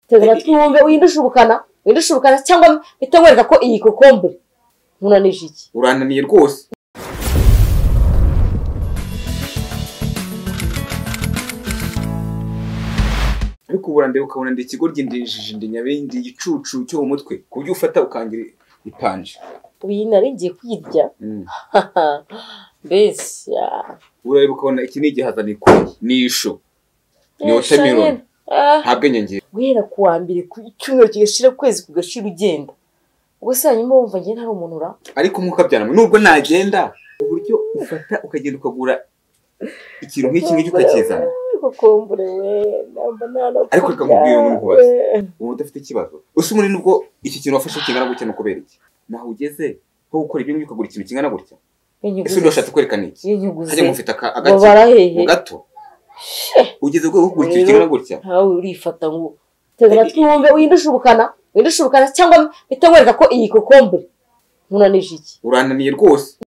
tega amatwi wumve windushurukana windushurukana cyangwa mpita nkwereka ko iyi kokombure nkunanije iki urananiye rwose ariko ubu urandeba ukabona ndi ikigo ry'indinjiji ndi nyabindi igicucu cyo mu mutwe ku buryo ufata ukangira ipanje ubu iyi nari ngiye kwirya Mm. mbese urareba ukabona iki ni igihaza ni ikoyi ni isho ni watermelon nta bwenge ngira guhera ku wa mbere ku cyumweru kigashira ukwezi kugashira ugenda ubwo se hanyuma wumva njye ntari umuntu ura ariko nk'ukabyanamo nubwo nagenda uburyo ufata ukagenda ukagura ikintu nk'iki ngiki ukakizana kokombure we namba ntanapfubya Ariko reka nkubwire umuntu kubaza. uba udafite ikibazo usa umuntu nubwo iki kintu wafashe kingana gutya ni ukubera iki naho ugeze ho gukora ibyo ngibyo ukagura ikintu kingana gutya ese undi washatse kwerekana iki iyo nyuguze hajya ngufite aka- ngo agake barahehe mu gato ugeze rwego wo kugura ikintu Rero- kingana gutya ntawe urifata ngo tega amatwi wumve windushurukana windushurukana cyangwa mpita nkwereka ko iyi kokombure nkunanije iki urananiye rwose